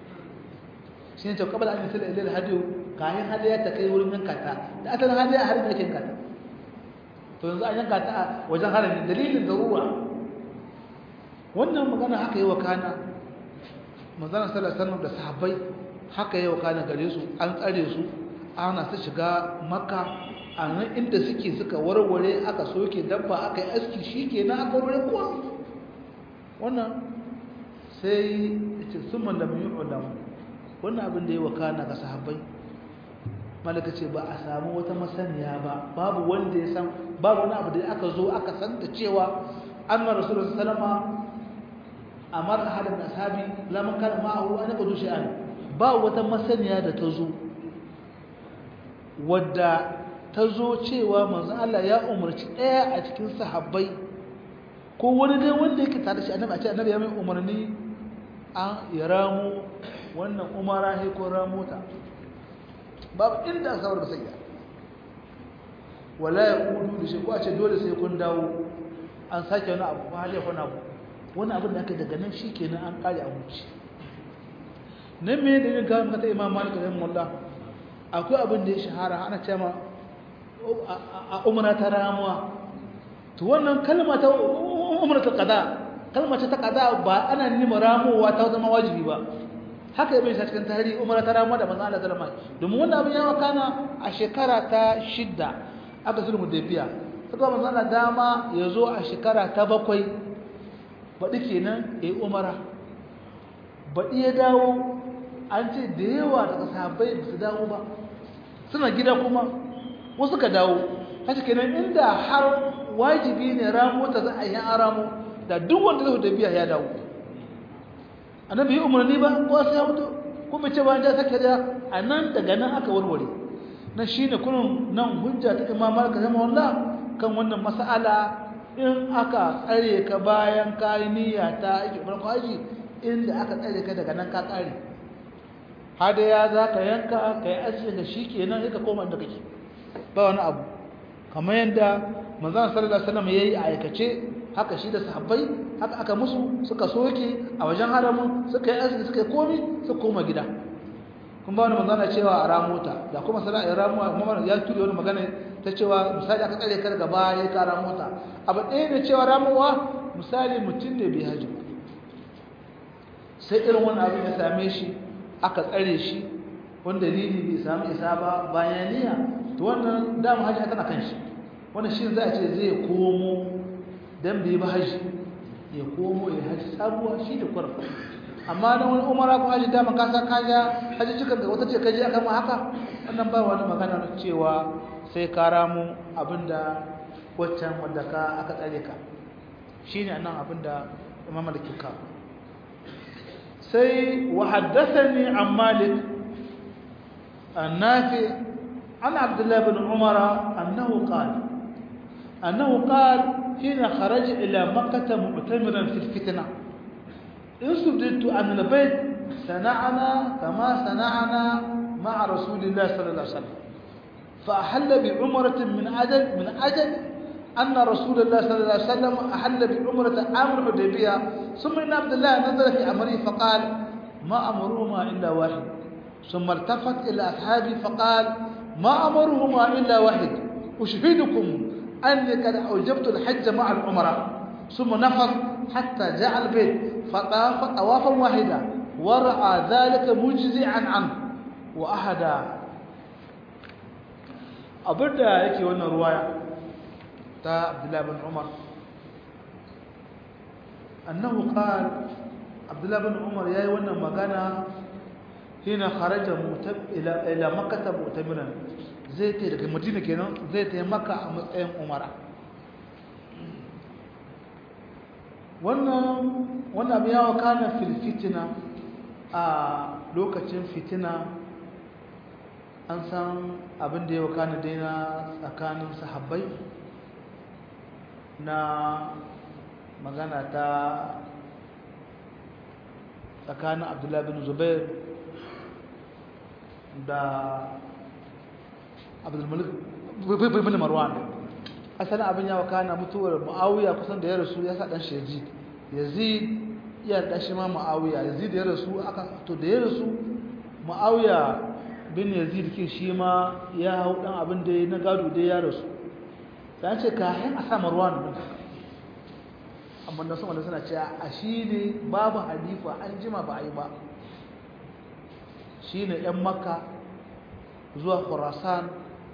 شيء تو قبل أن يصل إلى الهدي كاين هذا تكي ولم ينكتا أصلا هذا هرمي لكن كتا to yanzu an yanka ta wajen harami dalilin darura wannan magana haka yi wa kana manzon sallallahu alaihi wasallam da sahabbai haka yau kana gare su an tsare su ana su shiga makka a nan inda suke suka warware aka soke dabba aka yi aski shi ke na aka warware kuwa wannan sai ce sun malam yi ulam wannan abin da ya wakana ga sahabbai malaka ce ba a samu wata masaniya ba babu wanda ya san babu wani abu da aka zo aka san da cewa an ma rasulun salama amar ahadin ashabi lamun kana ma'ahu an yaqdu shay'an ba wata masaniya da ta zo wadda ta zo cewa manzo Allah ya umarci ɗaya a cikin sahabbai ko wani dai wanda yake tare shi annabi a ce annabi ya mai umarni an ya ramu wannan umara he ko ramota babu inda aka sabar sai wala ya kudu da shi ko a ce dole sai kun dawo an sake wani abu hali ya kwana abu wani abin da aka daga nan shi kenan an kare a wuce nan me da yin gawar mata imam malik da mullah akwai abin da ya shahara ana ce ma a umara ta ramuwa to wannan kalma ta umara ta qada kalma ta qada ba ana nima ramuwa ta zama wajibi ba haka ibn sa cikin tarihi umara ta ramuwa da manzo Allah sallama domin wannan abin ya wakana a shekara ta shidda aka sulhu dabiya saka manzo Allah dama ya zo a shekara ta bakwai baɗi kenan ya yi umara baɗi ya dawo an ce da yawa daga sahabbai ba su dawo ba suna gida kuma wasu ka dawo haka kenan inda har wajibi ne ramo ta za a yi an ramo da duk wanda zai tafiya ya dawo annabi yi umarni ba ko sai ya mutu kuma ce ba ja sake da a nan daga nan aka warware na shine kunun nan hujja ta imam malik rahimahullah kan wannan mas'ala in aka tsare ka bayan kayi niyya ta aiki farko haji inda aka tsare ka daga nan ka kare hadaya za ka yanka ka yi asiri da shi kenan sai ka koma inda kake ba wani abu kamar yadda manzon sallallahu alaihi wasallam yayi a aikace haka shi da sahabbai haka aka musu suka soke a wajen haramun suka yi asiri suka yi komi suka koma gida kun ba wani manzana cewa a ramota da kuma sana'ar ramuwa mamman ya turi wani magana ta cewa misali aka tsare kar gaba ya ka ramota abu ɗaya ne cewa ramuwa misali mutum ne bai haji sai irin wani abin ya same shi aka tsare shi wani dalili bai samu isa ba bayan niyya to wannan dama hajji tana kan shi wani shi za a ce zai komo don bai ba haji ya komo ya haji sabuwa shi da kwarar amma na wani umara ko haji dama kasa kaja haji cikin da wata ce kaji aka ma haka wannan ba wani magana cewa sai ka ramu abinda waccan wadda ka aka tsare ka shi ne nan abinda imam da ke kawo sai wa haddathani an malik النافع عن عبد الله بن عمر أنه قال أنه قال حين خرج إلى مكة معتمرا في الفتنة إن سددت عن البيت صنعنا كما صنعنا مع رسول الله صلى الله عليه وسلم فأحل بعمرة من أجل من أجل أن رسول الله صلى الله عليه وسلم أحل بعمرة عام الحديبية ثم إن عبد الله نزل في أمره فقال ما أمرهما إلا واحد ثم التفت إلى أصحابه فقال ما أمرهما إلا واحد أشهدكم أني قد أوجبت الحج مع العمرة ثم نفض حتى جاء البيت فطاف طوافا واحدا ورأى ذلك مجزعا عنه وأحدا أبدا يكي وانا رواية تا عبد الله بن عمر أنه قال عبد الله بن عمر يا وانا مغانا هنا خرج متب إلى إلى مكة مؤتمرا zai ta daga madina kenan zai ta maka a matsayin umara wannan wannan abin yawa kana fil fitina a lokacin fitina an san abin da ya wakana daina tsakanin sahabbai na magana ta tsakanin abdullahi bin zubair da abdulmalik bin marwan asalin abin ya wakana mutuwar ma'awiya kusan da ya rasu ya sa dan shi yazid yazid iya dashi ma ma'awiya yazid ya rasu aka to da ya rasu ma'awiya bin yazid kin shi ma ya hau dan abin da na gado da ya rasu dan ce ka hin a sa marwan din amma da sama da suna cewa a shi ne babu halifa an jima ba a yi ba shi ne 'yan makka zuwa khurasan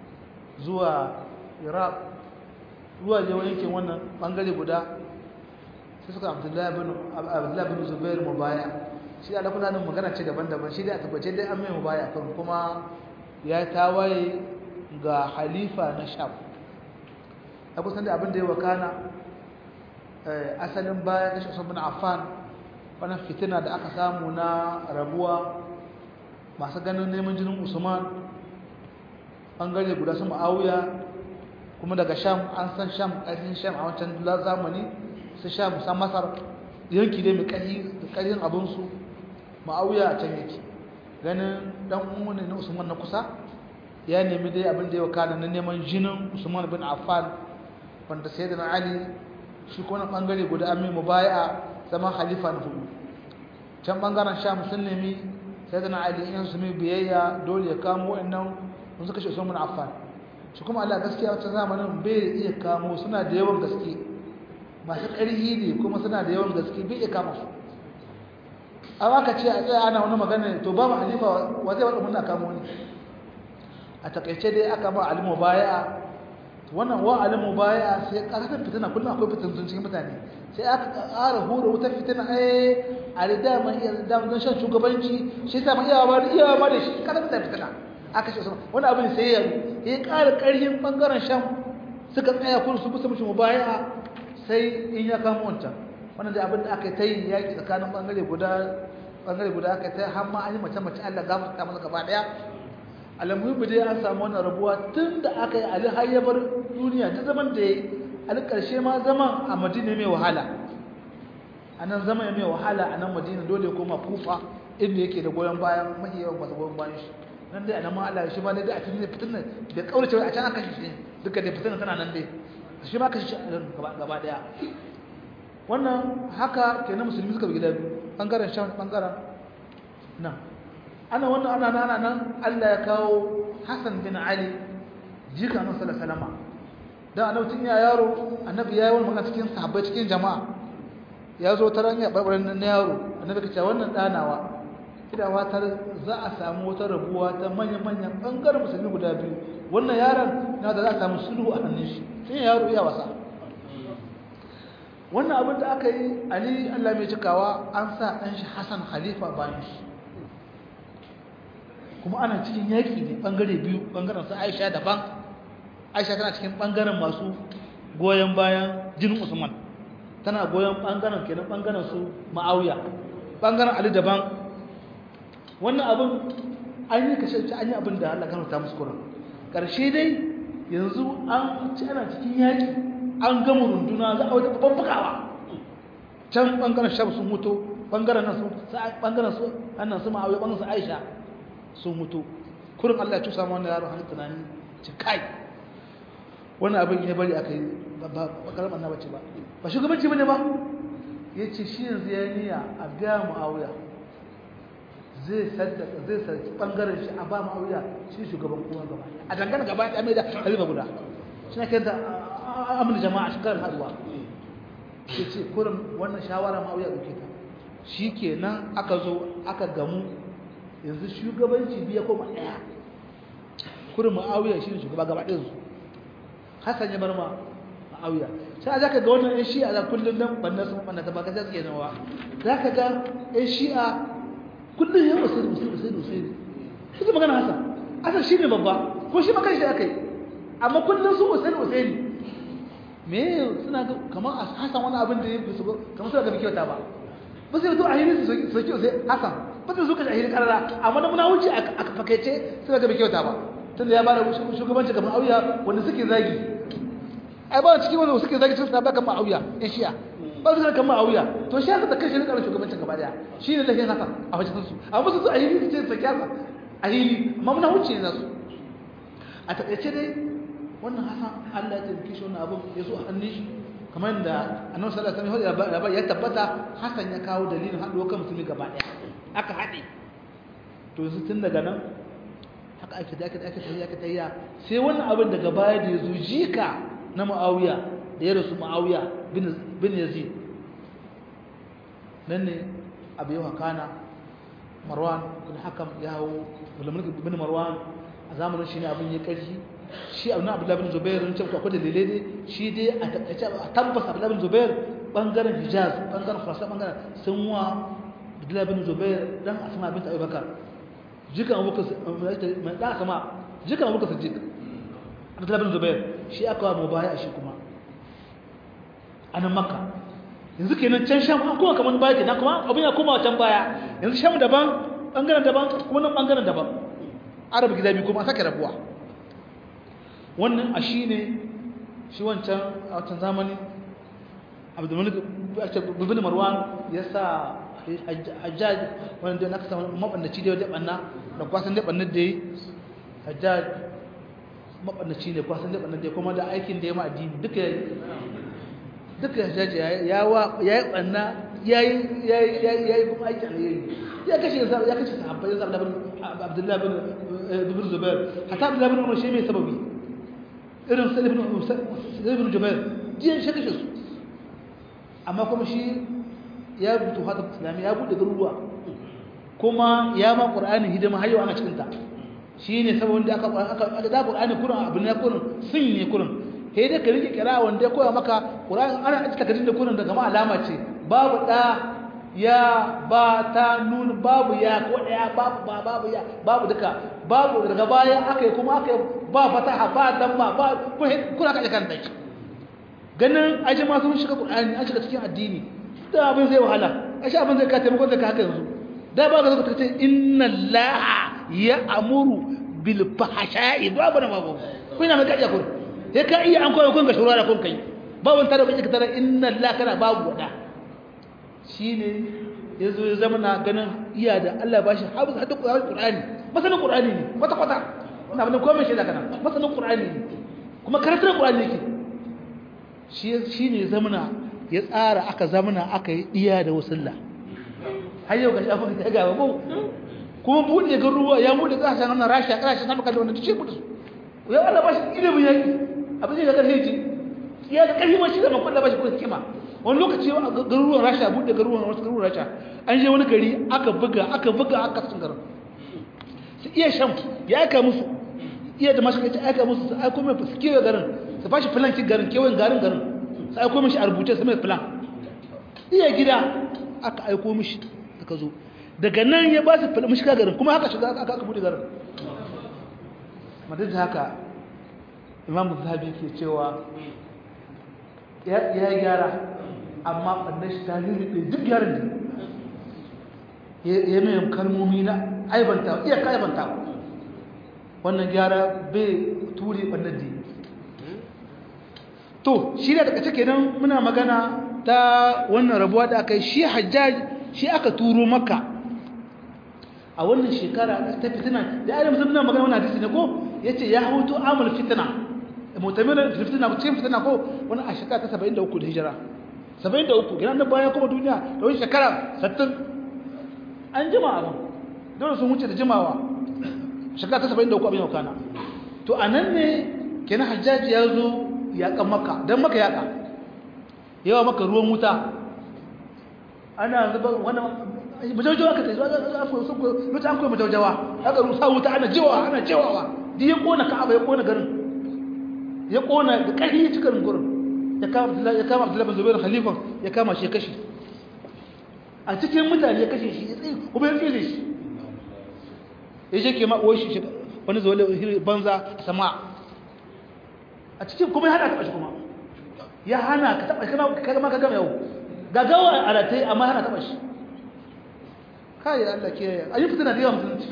zuwa iraq zuwa je yankin wannan bangare guda sai suka abdullahi bin zubair mubaya shi da kuna nan magana ce daban-daban shi dai a tabbace dai an mai mubaya kan kuma ya tawaye ga halifa na sham a kusan da abin da ya wakana asalin bayan kashe usman bin affan wannan fitina da aka samu na rabuwa masu ganin neman jinin usman bangare guda su ma'awiya kuma daga sham an san sham ƙarfin sham a wancan zamani su sham san masar yanki dai mai ƙarfin abinsu ma'awiya a can yake ganin dan umarni na usman na kusa ya nemi dai abin da ya wakana na neman jinin usman bin affan wanda sai da na ali shi kuma bangare guda an mai mubaya zama khalifa na hudu can bangaren sham sun nemi sai da na ali in su mai biyayya dole ya kamo wa'annan mun suka ce Usman bin Affan shi kuma Allah gaskiya wata zamanin bai iya kamo suna da yawan gaske masu ƙarfi ne kuma suna da yawan gaske bai iya kama su amma ka ce a tsaya ana wani magana to babu halifa wa zai wada muna kamo ne a takaice dai aka ba alimu baya wannan wa alimu baya sai ƙarfin fitina kullum akwai fitintun cikin mutane sai aka ƙara hura wutar fitina eh a da dama iya dama don shan shugabanci shi ta ma iyawa ba da iyawa ba da shi ƙarfin da fitina aka ce wani abin sai ya ya ƙara ƙarfin ɓangaren shan suka tsaya kun su bisa mutum baya sai in ya kama wancan wannan da abin da aka ta yi yaƙi tsakanin ɓangare guda ɓangare guda aka ta har ma an yi mace mace Allah gafarta masa gaba ɗaya alamuhimu dai an samu wannan rabuwa tun da aka yi ali har ya bar duniya duk zaman da ya yi ali ƙarshe ma zaman a madina mai wahala a nan zama ya mai wahala a nan madina dole koma kufa inda yake da goyon bayan mahi yawan masu goyon bayan shi nan dai anan ma Allah shi ba dai a cikin fitin da kaurace a can aka shi duka da fitin tana nan dai shi ma ka shi gaba gaba daya wannan haka kenan musulmi suka bi gida biyu bangaren shan bangaren nan ana wannan ana nan ana nan Allah ya kawo Hassan bin Ali jika nan sallallahu alaihi wasallam dan annabi tun ya yaro annabi ya yi wani magana cikin sahabbai cikin jama'a ya zo ta ranya barbaran na yaro annabi ka ce wannan danawa ina fatar za a samu wata rabuwa ta manyan-manyan ɓangaren musulmi guda biyu wannan yaron na da za a samu sulhu a hannun shi sai yaro iya wasa wannan abin da aka yi ali allah mai cikawa an sa ɗan shi hassan khalifa bayan shi kuma ana cikin yaƙi ne ɓangare biyu ɓangaren su aisha daban aisha tana cikin ɓangaren masu goyon bayan jinin usman tana goyon ɓangaren kenan ɓangaren su ma'auya ɓangaren ali daban wannan abin an yi kashe an yi abin da Allah ta musu kuran ƙarshe dai yanzu an ci ana cikin yaƙi an gama runduna za a wata babban bugawa can ɓangaren shaf sun mutu ɓangaren nan su ɓangaren su annan su ma'auya ɓangaren su aisha sun mutu kurin Allah ya tusa ma wannan yaro hannun tunani ci kai wannan abin ya bari aka yi ba karamar na bace ba ba shugabanci bane ba ya ce shi yanzu ya niya a gaya ma'auya zai saddaka zai sarki bangaren shi a ba ma'auya shi shugaban kowa gaba a dangane gaba ya mai da halifa guda shi na kai da amin jama'a shi karin haduwa ya ce kurin wannan shawara ma'auya ɗauke ta shi kenan aka zo aka gamu yanzu shugabanci biya koma ɗaya kurin ma'auya shi ne shugaba gaba ɗin su hassan ya bar ma ma'auya sai za ka ga wannan 'yan shi'a za kullum nan banna sun banna ta baka suke nawa za ka ga 'yan shi'a kullum ya wasu da wasu da wasu da wasu suka magana hassan hassan shi ne babba ko shi makar shi aka yi amma kullum su wasu da wasu ne me suna ga kamar a hassan wani abin da ya fi su kamar suna ga bi kyauta ba ba sai to a hili su soki wasu hassan ba sai su kashe a hili karara amma da muna wuce a fakaice suna ga bi kyauta ba tunda ya bada shugabanci kamar auya wanda suke zagi ai ba cikin wanda suke zagi sun sabaka ma auya in shi'a ba su kan ma auya to shi haka da kashe rikar shugabancin gaba daya shi ne lafiyan haka a wajen su amma su a hili su ce su kyasa a hili amma muna wuce ne nasu a taƙaice dai wannan hasan Allah ya taimake shi wannan abin ya zo a hannun shi kamar da annabi sallallahu alaihi wasallam ya tabbata hasan ya kawo dalilin haɗuwa kan musulmi gaba daya aka haɗe to yanzu tun daga nan haka ake da ake ake tafiya ake tafiya sai wannan abin daga baya da ya zo jika na Muawiya da ya rasu Muawiya bin bin Yazid nan ne abu yawa kana Marwan bin Hakam ya hawo Abdulmalik bin Marwan a zamanin shi ne abin ya karshi shi abu na Abdullah bin Zubair ne cewa akwai dalilai ne shi dai a takaice a tabbas Abdullah bin Zubair bangaren Hijaz bangaren Khurasan bangaren sun wa Abdullah bin Zubair dan Asma bint Abi Bakar jikan abubakar mai da sama jikan abubakar siddiq abdullahi bin zubair shi aka wa mubaya shi kuma a nan makka yanzu kenan can sham an kuma kamar baya kenan kuma abin ya koma can baya yanzu sham daban bangaren daban kuma nan bangaren daban arabu gida biyu kuma sake rabuwa wannan a shi ne shi wancan a wancan zamani abdulmalik bin marwan ya sa hajjaj wanda na kasa mabannaci da wajen banna da kwasan da bannar da yi hajjaj mabannaci ne kwasan da bannar da kuma da aikin da ya ma addini duka ya duka hajjaj ya yi banna ya yi kuma aikin alheri ya kashe ya kashe sahabbai ya zaɓa abdullahi bin zubair hata abdullahi bin umar shi mai sababi irin sa ibn jubair jiyan shi kashe su amma kuma shi ya rubuta hada islami ya bude garuruwa kuma ya ma qur'ani hidima har yau ana cikin ta shine sabon da aka aka da qur'ani kurin abin ne kurin sun ne kurin sai dai ka rike kira wanda ya koya maka qur'ani ana cika kadin da kurin daga ma alama ce babu da ya ba ta nun babu ya ko daya babu ba babu ya babu duka babu daga baya aka yi kuma aka ba fataha ba damma ba kuna kaje kan dai ganin aje ma sun shiga qur'ani an shiga cikin addini da abin zai wahala ashe abin zai ka taimako zai ka haka yanzu da ba ga zaka ce inna allaha ya'muru bil fahsha'i ba bana babu kuna mai kaje kun sai ka iya an koyo kun ga shurara kun kai ba wani tare ba ka tare inna allaha kana babu wada shine yazo ya zama na ganin iya da Allah bashi hafiz hadda qur'ani masanin qur'ani ne kwata kwata ina bane komai shi da kana masanin qur'ani ne kuma karatun qur'ani yake shi shine zamana ya tsara aka zamana aka yi diya da wasulla har yau ga shafin ta gaba ko kuma buɗe ga ruwa ya buɗe ƙasashen wannan rasha ƙasashen sama kallon wanda ce buɗe su ya Allah ba shi ilimin yaki abin da ga ƙarfi ce ya da ƙarfi ma shi da makon da ba shi kuma hikima wani lokaci a garuruwan rasha buɗe garuruwan wasu garuruwan rasha an je wani gari aka buga aka buga aka sun garin su iya shan ya aika musu iya da mashi kai aika musu su aiko mai su kewaye garin su bashi filan ki garin kewayen garin garin su aiko mishi a rubuce su mai filan iya gida aka aiko mishi aka zo daga nan ya ba su filan mishi garin kuma haka shiga aka aka buɗe garin madad haka imam zahabi ke cewa ya gyara amma ɓannan shi ta lulluɓe duk gyaran da ya mai kalmomi na aibanta iya ka aibanta wannan gyara bai ture ɓannan da to shi da daga cike nan muna magana ta wannan rabuwa da aka yi shi hajjaj shi aka turo maka a wannan shekara ta fitina da ya mutum na magana wani hadisi ne ko ya ce ya hutu amul fitina mutamirin fitina cikin fitina ko wani a shekara ta 73 da hijira 73 gina nan bayan kuma duniya da wani shekara 60 an jima abin dole sun wuce da jimawa shekara ta 73 abin yau kana to a nan ne kenan hajjaji ya zo yaƙan maka don maka yaƙa yawa maka ruwan wuta ana zuba wani majaujawa ka tsaye lokacin an koyi majaujawa aka rusa wuta ana jiwawa ana jiwawa duk ya ƙona ka'aba ya ƙona garin ya ƙona da ƙarfi ya cikin gurin ya kama abdullahi bin zubairu khalifan ya kama shi ya kashe a cikin mutane ya kashe shi ya tsaye kuma ya tsere shi ya ce ke ma'uwar shi wani zuwa banza sama a cikin kuma ya hana taɓa shi kuma ya hana ka taɓa shi kama ka gama yau gagawa a ratai amma hana taɓa shi kayi allah ke a yi fitina da yawan musulunci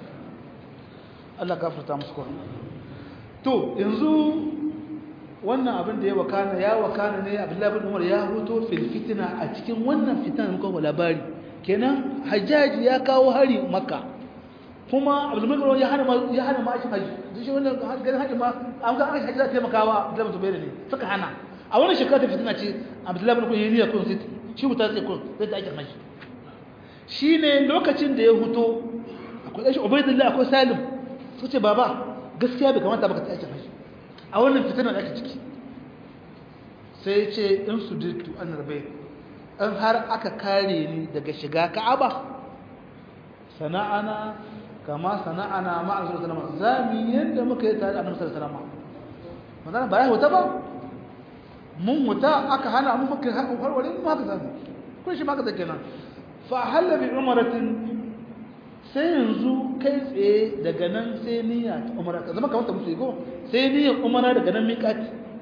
allah gafarta musu kwa to yanzu wannan abin da ya wakana ya wakana ne abdullahi bin umar ya hoto fil fitina a cikin wannan fitina muka ba labari kenan hajjaji ya kawo hari makka kuma abdullahi bin umar ya hana ya hana ma shi haji duk shi wannan ganin haji ma an ga an haji za ta taimakawa abdullahi bin zubair ne suka hana a wannan shekara ta fitina ce abdullahi bin umar ya niyya kun sai shi wuta sai kun sai ta ake haji shine lokacin da ya huto akwai shi ubaidullah akwai salim su ce baba gaskiya bai kamata baka ta ake haji a wannan fitinar da ake ciki sai ce in su dittu an rabe in har aka kare ni daga shiga ka'aba sana'ana kama sana'ana ma'a zuwa salama za mu yadda muka yi tare da annabi salama magana ba ya wuta ba mun wuta aka hana mu muka harware mu haka zami kun shi maka zake nan fa halla bi umaratin sai yanzu kai tsaye daga nan sai niyya ta umara ka zama kamar ta musu ko sai niyyar umara daga nan miƙati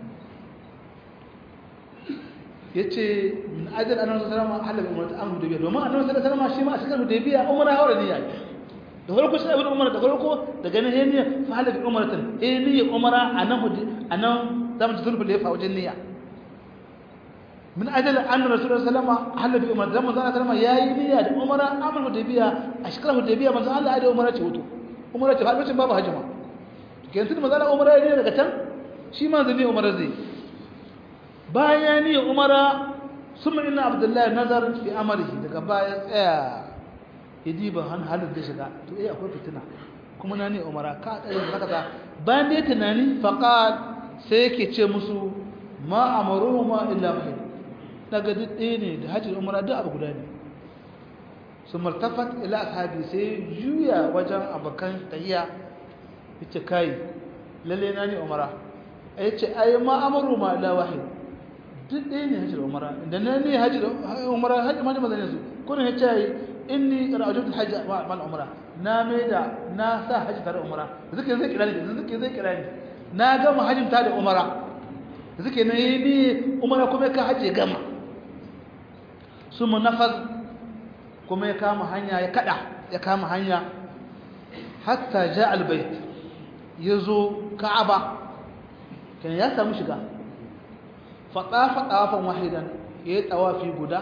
yace min ajal annabi sallallahu alaihi wasallam halal umara ta amru dabiya domin annabi sallallahu alaihi wasallam shi ma a cikin dabiya umara haura niyya da farko sai ibn umara da farko daga nan niyya fa halal umratan eh niyya umara anan anan zamu ji zulful yafa wajen niyya min ajal anna rasulullahi sallallahu alaihi wasallam halal bi umara zaman sallallahu alaihi wasallam yayi niyya da umara amru dabiya a shekarar dabiya manzo Allah ya da umara ce wato umara ce har babu hajima kenan tun manzo Allah umara ne daga can shi ma zai umara zai bayan ni umara summa inna abdullahi nazar fi amrihi daga baya tsaya yadi ban han halin da shiga to eh akwai fitina kuma na ne umara ka tsaya haka ta bayan dai tunani faqat sai yake ce musu ma amaruhuma illa wahid daga duk ɗaya ne da hajji umara duk abu guda ne su martafat ila ashabi sai juya wajen abokan tahiya yace kai lalle na ne umara yace ai ma amaru ma illa wahid duk ɗaya ne hajji umara da na ne hajji umara hajji ma da ne su kun ya ce inni ra'aytu hajji ma umara na mai da na sa hajji tare umara zuke zai kira ni zuke zai kira ni na gama hajjin ta da umara zuke na yi ni umara kuma ka hajji gama su munafaz kuma ya kama hanya ya kada ya kama hanya hatta ja albayt yazo ka'aba kan ya samu shiga faɗa ɗafan wahidan ya yi tawafi guda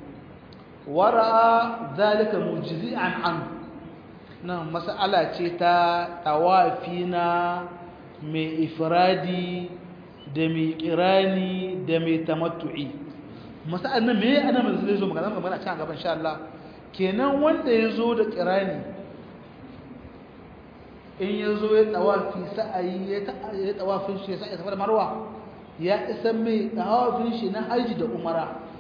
wara zalika mujizi'an an nan mas'ala ce ta tawafi na mai ifradi da mai kirani da mai tamattu'i mas'alan nan me ana mai zai zo magana magana a can gaban insha Allah kenan wanda ya zo da kirani in ya zo ya tawafi sa'ayi ya tawafin shi ya sa'a da marwa ya isa mai tawafin shi na haji da umara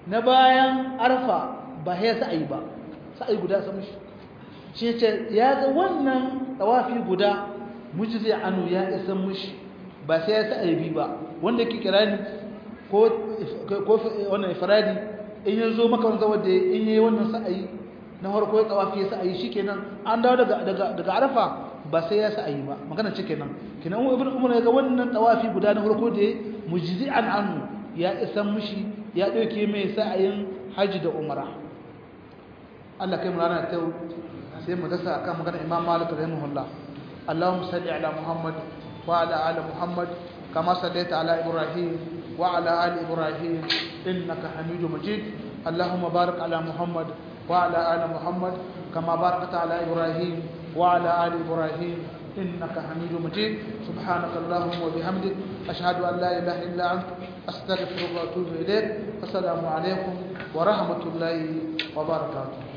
na bayan arfa ba ya sa'ayi ba sa'ayi guda san mishi shi ce ya ga wannan tawafi guda mujzi anu ya isa mishi ba sai ya sa'ayi bi ba wanda ke kirani ko ko wannan ifradi in ya zo maka wanda wanda in yayi wannan sa'ayi na farko ya tawafi ya sa'ayi shikenan an dawo daga daga daga arfa ba sai ya sa'ayi ba magana ce kenan kenan ibn umar ya ga wannan tawafi guda na farko da mujzi'an anhu ya isa mishi ya dauke mai sa'ayin haji da umara Allah kai mu rana ta sai mu dasa akan magana Imam Malik rahimahullah Allahumma salli ala Muhammad wa ala ali Muhammad kama sallaita ala Ibrahim wa ala ali Ibrahim innaka Hamidum Majid Allahumma barik ala Muhammad wa ala ali Muhammad kama barakta ala Ibrahim wa ala ali Ibrahim إنك حميد مجيد سبحانك اللهم وبحمدك أشهد أن لا إله إلا أنت أستغفرك وأتوب إليك السلام عليكم ورحمة الله وبركاته